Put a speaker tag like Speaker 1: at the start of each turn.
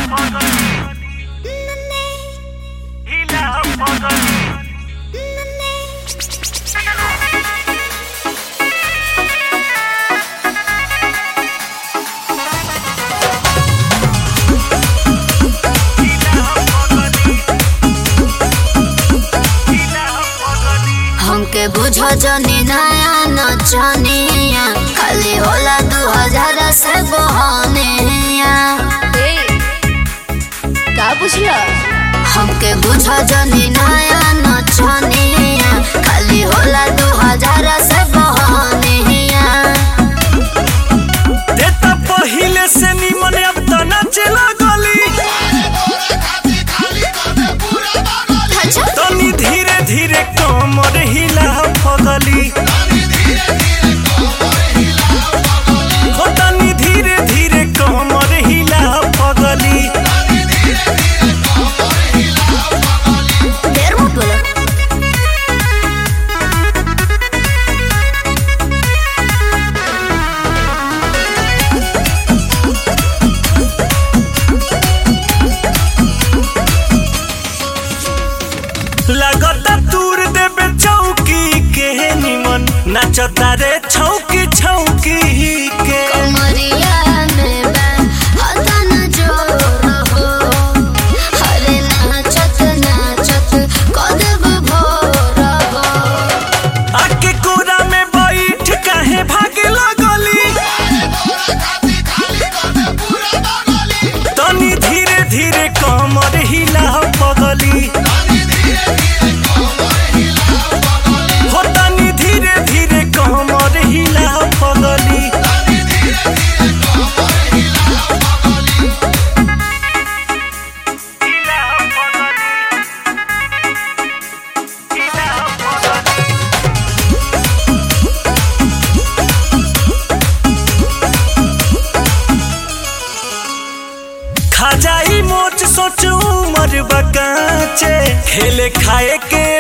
Speaker 1: हमके बुझ जनी नया नचनिया खाली होला दू हजार से बहनिया
Speaker 2: का बुझला
Speaker 1: हमके बुझ जनी नया नचनिया खाली होला दू हजार से बहनिया
Speaker 3: देता पहिले से निमन अब त नाचे लागली तनी धीरे धीरे कमर हिला फगली हो तनी धीरे धीरे कमर हिला फगली
Speaker 1: देर मत बोलो
Speaker 3: लगता दूर देबे चौकी के निमन नाचता रे छौकी छौकी के
Speaker 1: कमरिया में बैन हता न जोर हो हरे नाचत नाचत कदब भोर हो
Speaker 3: आके कोरा में बैठ काहे भागे लगली तनी धीरे धीरे कमर हिला पगली हो तनी धीरे धीरे कमर हिला पगली खाजाई मोच सोच उमर बकाचे खेले खाए के